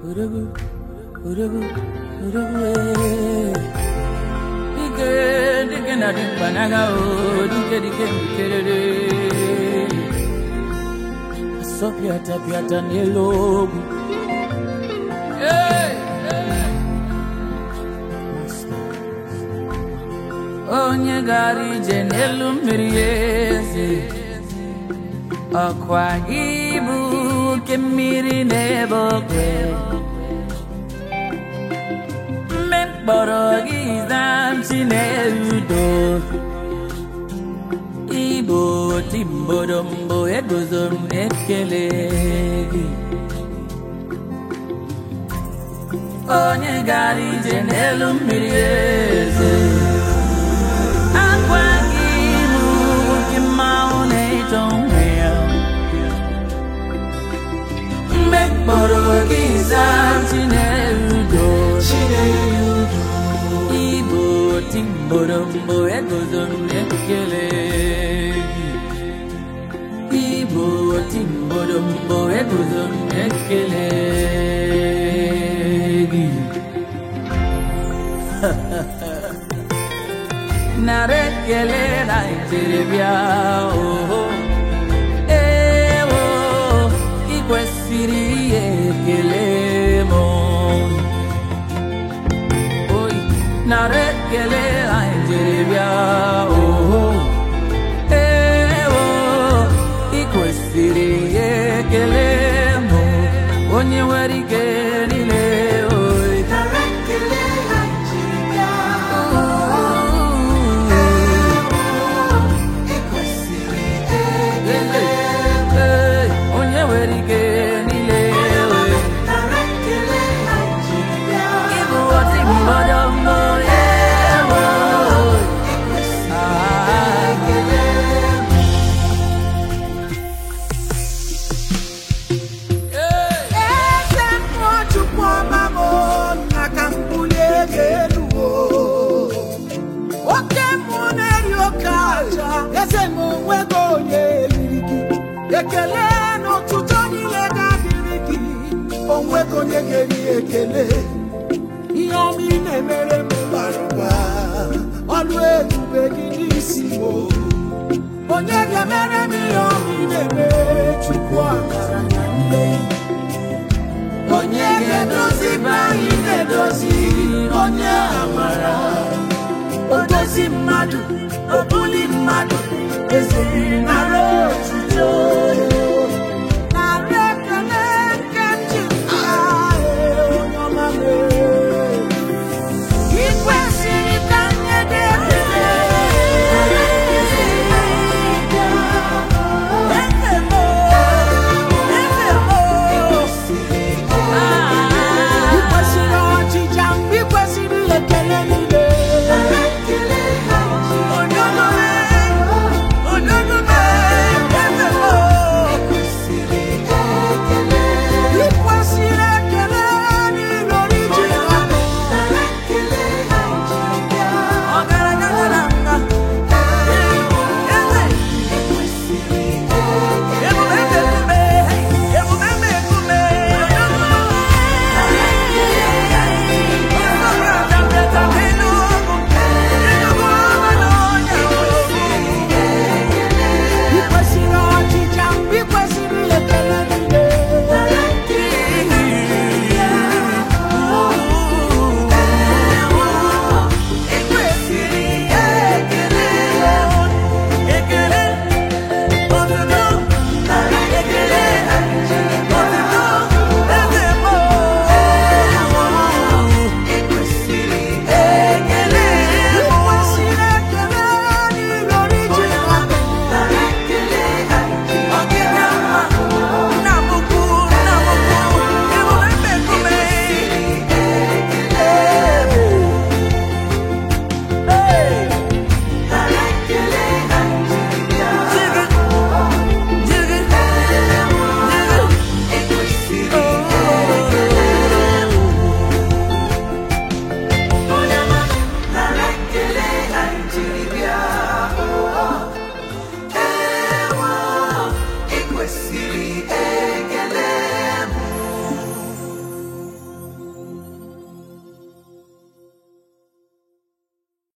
Urugu, urugu, urugu, eh. Dike, dike na dimpanaga, oh, dike, dike, dikerere. Asopiata, piata, nelogu. Hey, hey. Onye gara ije n'elu mmiri eze ọkwa ibu oke mmiri n'ebe oke mme mkpọrọ gị zamchi na-erudo igbo timbodombo eguzo m na-ekele gị onye gara ije n'elu mmiri eze akwa gị bụ oke mmanwụ na-eto onwe ya mgbe mkpọrọ gị zaa chinerudo igbo timborombo eguzo m na-ekele gị igbo timborombo eguzo m na-ekele gị nara ekele na njeribịa oho ewo ị kwesịrị ihe ekele m oyi nara ekele na njeribịa oho ewo ị kwesịrị ihe ekele m onye nwere ike niile oyi Ee, onye nwere ike niile oyi Ibu ọtị mmadụ mbụ ewo Eze Nwachukwu ọma m na ka m bulie gị elu o. Oke mmụọ na-eri oke aja eze m onwego onye eriri gị ekele na ụtụtụ niile ga-adịrị gị onwego onye ga-eri ekele ihe ọma ị na-emere m bara ụba ọlụ ebube gị n'isi m o. onye ga-emere